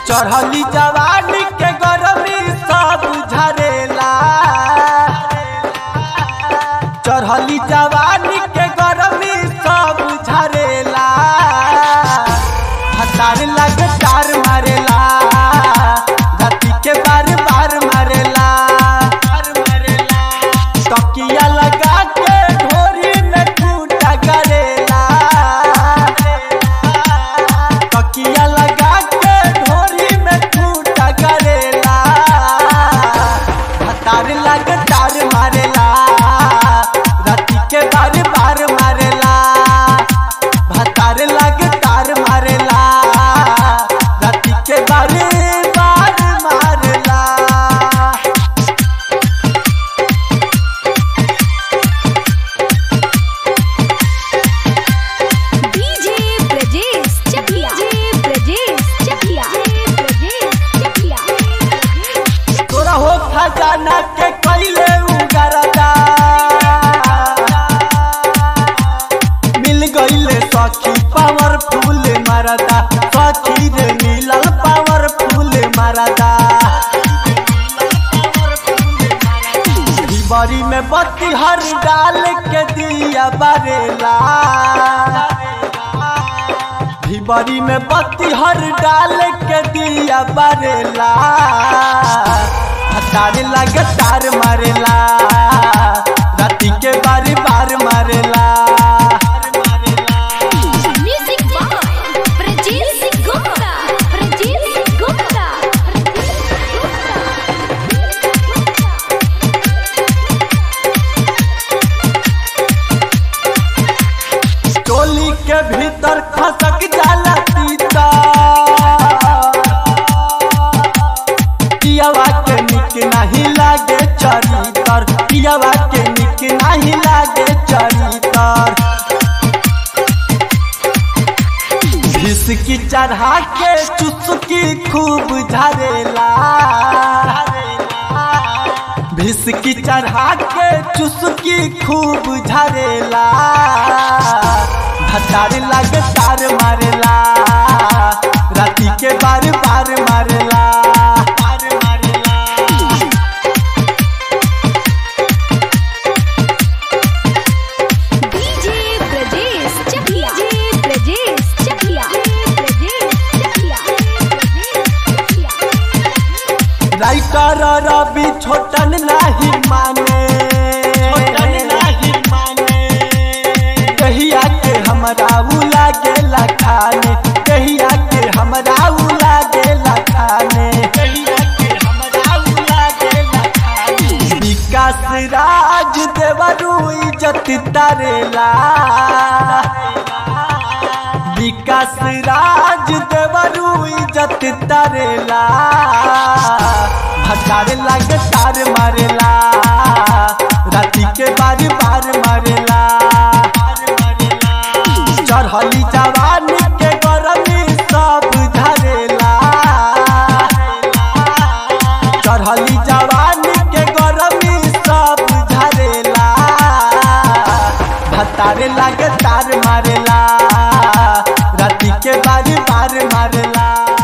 चढ़ली जवानी के गरमी सब झरेला चढ़ली जवानी के गरमी सब झरेला हतार लगे तार मारेला धरती के बार बार मारेला तकिया लगा के ढोरी में टूटा करेला तकिया लगा के ढोरी में टूटा करेला हतार लग तार मारेला राती के बार बार मारेला भतार लग तार मारेला राती के बार बार मारेला डीजे ब्रजेश चकिया डीजे ब्रजेश चकिया ब्रजेश चकिया तोरा हो खजाना के कैले उगरदा मिल गईले सखी पावरफुल मरदा सखी रे मिलल पावरफुल मरदा बरी में बत्ती हर डाल के दिया बरेला भिबरी में बत्ती हर डाल के दिया बरेला हतार लगे तार मारेला राती के बारी बार मारेला म्यूजिक बाय ब्रजेश गुप्ता ब्रजेश गुप्ता टोली के भीतर खसक जाला तीता पियावा के निक नहीं लागे चरितर पियावा के निक नहीं लागे चरितर घिसकी चढ़ा के चुस्की खूब झरेला भिसकी चढ़ा के चुस्की खूब झरेला भतार लगे तार मारेला राती के बार बार मारेला बार मारेला DJ Brajesh Chakia DJ Brajesh Chakia Brajesh Chakia writer Ravi Chhotan नहीं माने छोटन नहीं माने कहिया के हमरा उ लागेला खाने कहिया के हमरा उ लागेला खाने कहिया के हमरा उ लागेला खाने विकास राज देवरू इज्जत तारेला विकास राज देवरू इज्जत तारेला भटार लगे तार मारेला राती के बार बार मारेला चढ़ली जवानी के गरमी सब झरेला चढ़ली जवानी के गरमी सब झरेला भतारे लागे तार मारेला राती के बारी बार मारेला